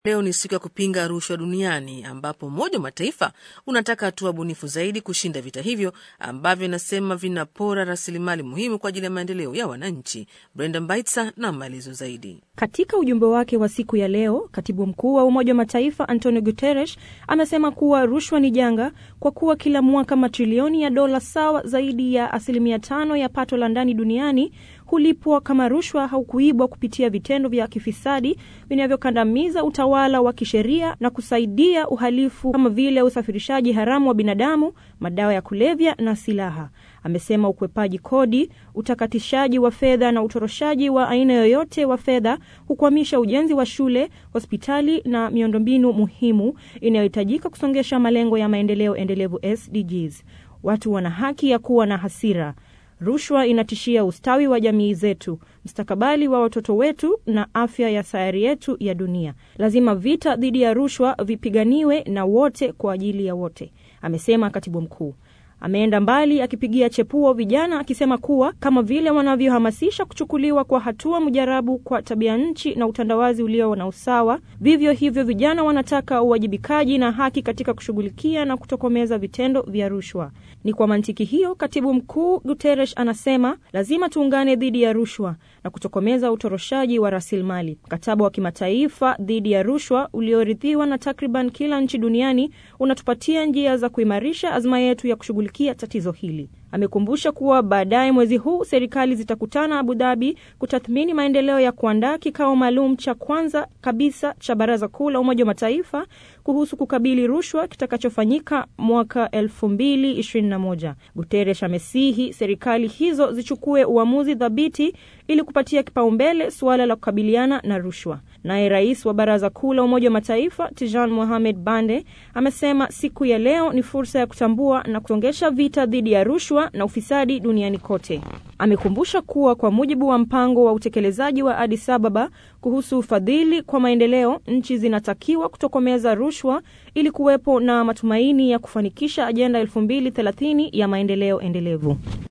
Leo ni siku ya kupinga rushwa duniani ambapo Umoja wa Mataifa unataka hatua bunifu zaidi kushinda vita hivyo ambavyo inasema vinapora rasilimali muhimu kwa ajili ya maendeleo ya wananchi. Brenda Mbaitsa na maelezo zaidi. Katika ujumbe wake wa siku ya leo, katibu mkuu wa Umoja wa Mataifa Antonio Guterres amesema kuwa rushwa ni janga kwa kuwa kila mwaka matrilioni ya dola sawa zaidi ya asilimia tano ya pato la ndani duniani hulipwa kama rushwa au kuibwa kupitia vitendo vya kifisadi vinavyokandamiza utawala wa kisheria na kusaidia uhalifu kama vile usafirishaji haramu wa binadamu, madawa ya kulevya na silaha. Amesema ukwepaji kodi, utakatishaji wa fedha na utoroshaji wa aina yoyote wa fedha hukwamisha ujenzi wa shule, hospitali na miundombinu muhimu inayohitajika kusongesha malengo ya maendeleo endelevu SDGs. Watu wana haki ya kuwa na hasira. Rushwa inatishia ustawi wa jamii zetu, mustakabali wa watoto wetu na afya ya sayari yetu ya dunia. Lazima vita dhidi ya rushwa vipiganiwe na wote kwa ajili ya wote, amesema katibu mkuu. Ameenda mbali akipigia chepuo vijana akisema kuwa kama vile wanavyohamasisha kuchukuliwa kwa hatua mujarabu kwa tabia nchi na utandawazi ulio na usawa, vivyo hivyo vijana wanataka uwajibikaji na haki katika kushughulikia na kutokomeza vitendo vya rushwa. Ni kwa mantiki hiyo, katibu mkuu Guterres anasema lazima tuungane dhidi ya rushwa na kutokomeza utoroshaji wa rasilimali. Mkataba wa kimataifa dhidi ya rushwa uliorithiwa na takriban kila nchi duniani unatupatia njia za kuimarisha azma yetu ya kushughulikia tatizo hili. Amekumbusha kuwa baadaye mwezi huu serikali zitakutana Abu Dhabi kutathmini maendeleo ya kuandaa kikao maalum cha kwanza kabisa cha Baraza Kuu la Umoja wa Mataifa kuhusu kukabili rushwa kitakachofanyika mwaka 2021. Guterres amesihi serikali hizo zichukue uamuzi thabiti ili kupatia kipaumbele suala la kukabiliana na rushwa. Naye rais wa Baraza Kuu la Umoja wa Mataifa Tijan Mohamed Bande amesema siku ya leo ni fursa ya kutambua na kusongesha vita dhidi ya rushwa na ufisadi duniani kote. Amekumbusha kuwa kwa mujibu wa mpango wa utekelezaji wa Addis Ababa kuhusu ufadhili kwa maendeleo, nchi zinatakiwa kutokomeza rushwa ili kuwepo na matumaini ya kufanikisha ajenda 2030 ya maendeleo endelevu.